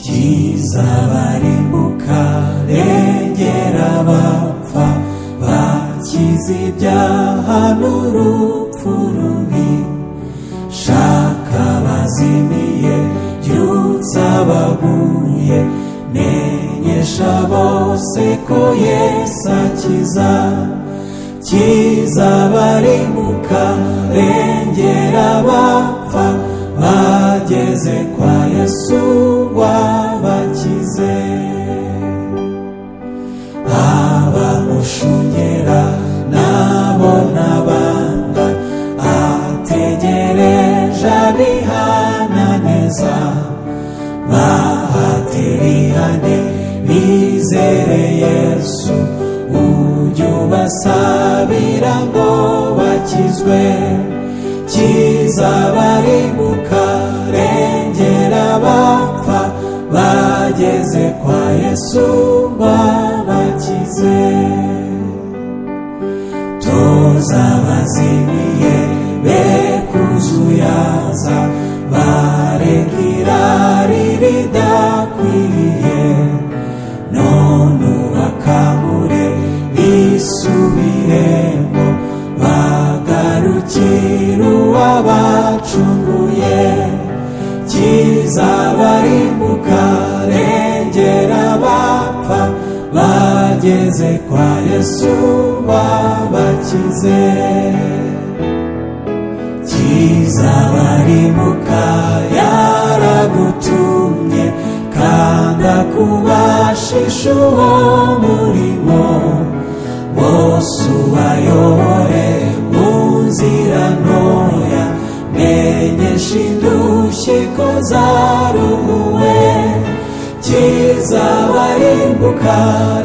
cyiza barimbuka regera abapfa bakize ibyaha n'urupfu rubi shaka abazimiye byutsa abaguye menyesha bose ko yesu akiza kiza barimbuka regera abapfa bageze kwa yesu wabakize abamushungera nabo nabanga ategereje abihananeza bahatirihane bizere yesu ujye ubasabira ngo bakizwe kiza barimbuka rengera abapfa bageze kwa yesu babakize toza abazimiye be kuzuyaza bareka irari ridakwiriye none ubakamure bisubiremo bagarukira uwabacunguye kiza barimbuka rengera abapfa bageze kwa yesu babakize kiza barimbuka yaragutumye kanda kubashisha uwo murimo bose ubayobore mu nzira ntoya menyesha indushyi ko zaruhuwe kiza barimbuka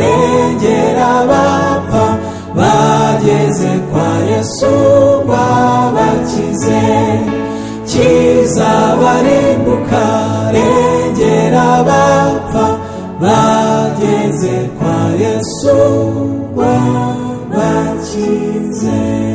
regera abapfa bageze kwa yesu babakize kiza barimbuka regera abapfa bageze kwa yesu babakize